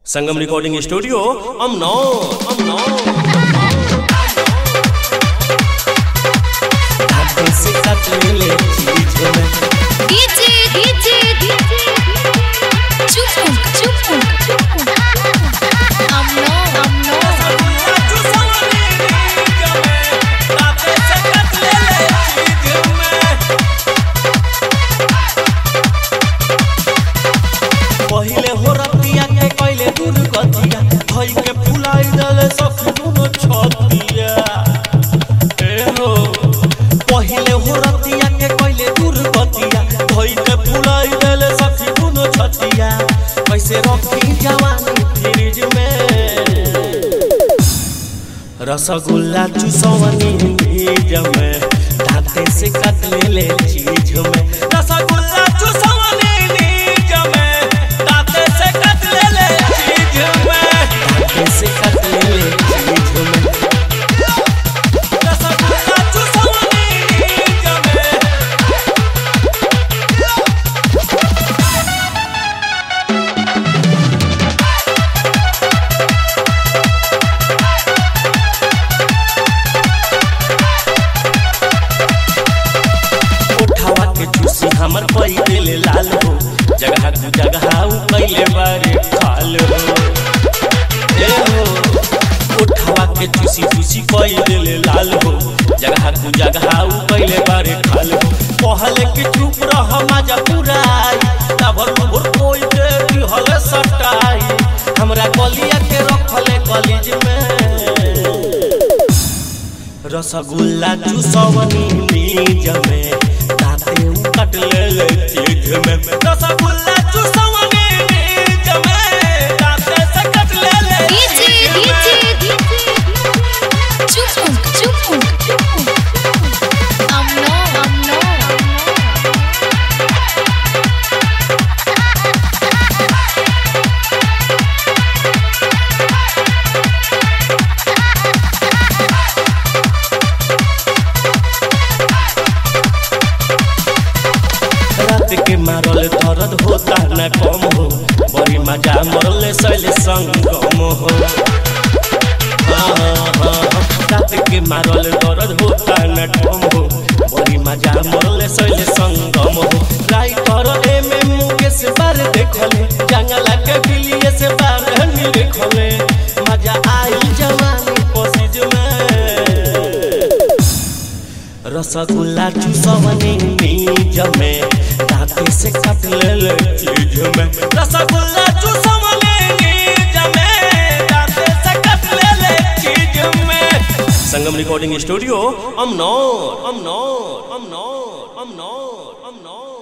संगम recording studio Amnour Amnour हाथों से काट ले चीज में डीजे डीजे चुप चुप अमनो अमनो पहिले हो रतिया के कइले दूर गतिया धई के फुलाई दले सखी दुनो छतिया ए हो पहिले हो रतिया के कइले दूर गतिया धई के फुलाई दले सखी दुनो छतिया कैसे रखी जवानी फ्रिज में रसगुल्ला चुसवनी भीज में दांते से काट ले ले चीज में रसगुल्ला चुसवनी भीज में दांते से काट ले ले चीज में दांते से काट ले ले चीज में रसगुल्ला चुसवनी भीज में उठावा के चूसी हमर पई दिल लाल हो जगह तू जगह उ कइले बारे खाल हो ए हो उठावा के चूसी चूसी कई दिल लाल हो जगह तू जगह उ कइले बारे खाल हो पहले के चुप रह मजा पुराई तबर भर कोई के दिहल सटाई हमरा कलिया के रखले कॉलेज में रसगुल्ला चूसवनी नीज में दाते उ कट ले ले चीज में रसगुल्ला चूसवनी नीज में दाते से कट ले ले डीजे डीजे चुप चुप अमनो अमनो रात के मारल दर्द होता न कम हो बड़ी मजा मरले सैल संगम हो हाँ, हाँ, हाँ, रात के मारल दर्द होता न कम हो बड़ी मजा मरले सैल संगम हो राइटर एम एम मुकेश बार देखले जंगला के बिलिए से बार नहीं देखले मजा आई जवानी पसीज में रसगुल्ला चूसवनी नीज में दांते से काट ले ले चीज में रसगुल्ला चूसवनी नीज में दांते से काट ले ले चीज में संगम रिकॉर्डिंग स्टूडियो अमनौर अमनौर अमनौर अमनौर अमनौर